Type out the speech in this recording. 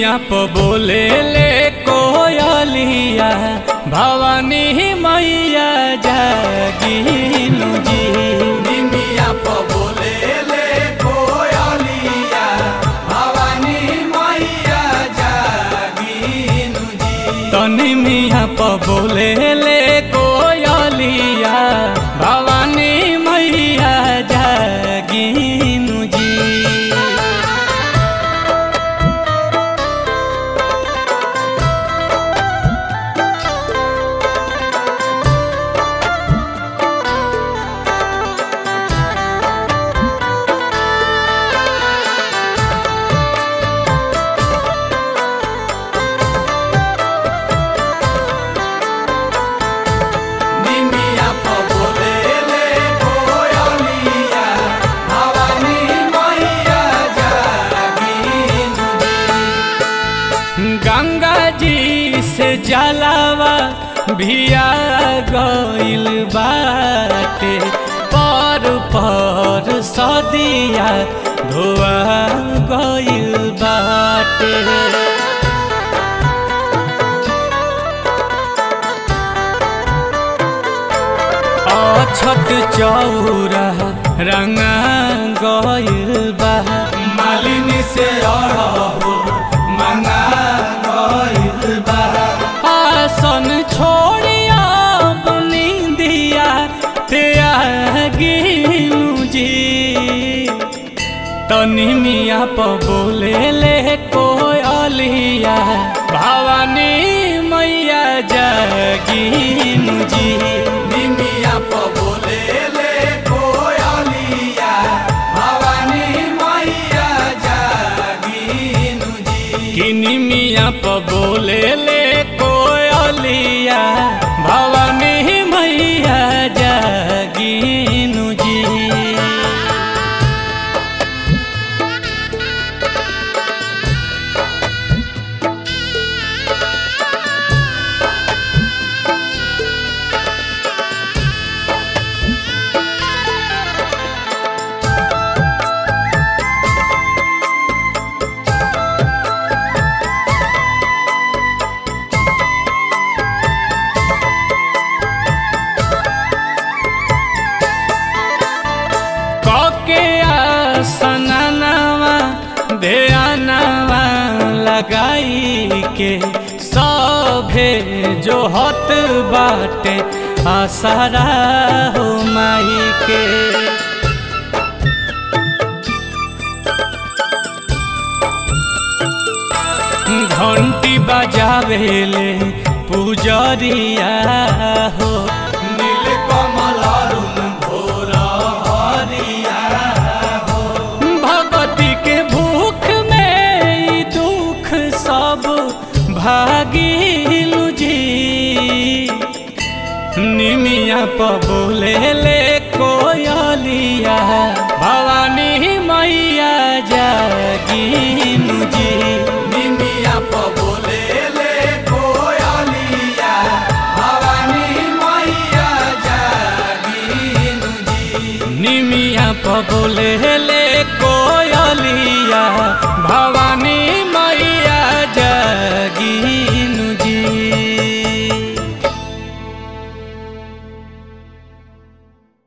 निमिया प बोले ले कोयलिया भवानी मैया जागिनु जी निमिया प बोले ले कोयलिया भवानी मैया जागिनु जी तनी मिया प बोले ले कोयलिया भवानी मैया जागिनु जी निमिया प बोले ले कोयलिया भवानी मैया जागिनु जी गंगा जी से जलावा भिया गइल बाटे पर पर सदिया धोआ गइल बाटे अछत चौरा रंगा गइल बा मालिनी से अड़हो मंगा गइल बा आसन छोड़िया बनी दिया त्यागिनु जी तनी मिया प बोले ले कोयलिया भवानी मैया जागिनु जी निमिया प बोले ले कोयलिया भवानी मैया जागिनु जी किनी मिया प बोले ले कोयलिया भवानी मैया जागिनु जी कके आसनवा ध्यानवा लगाई के सभे जो हत बाटे आसरा हो माई के घंटी बजावेले पुजरिया हो नील कमल अरुण भोर हरिया भगवती के भूख में ई दुख सब भागिलु जी निमिया प बोले ले कोयलिया भवानी मैया जागिनु जी निमिया प बोले ले कोयलिया भवानी मैया जागिनु जी निमिया प बोले ले कोयलिया भवानी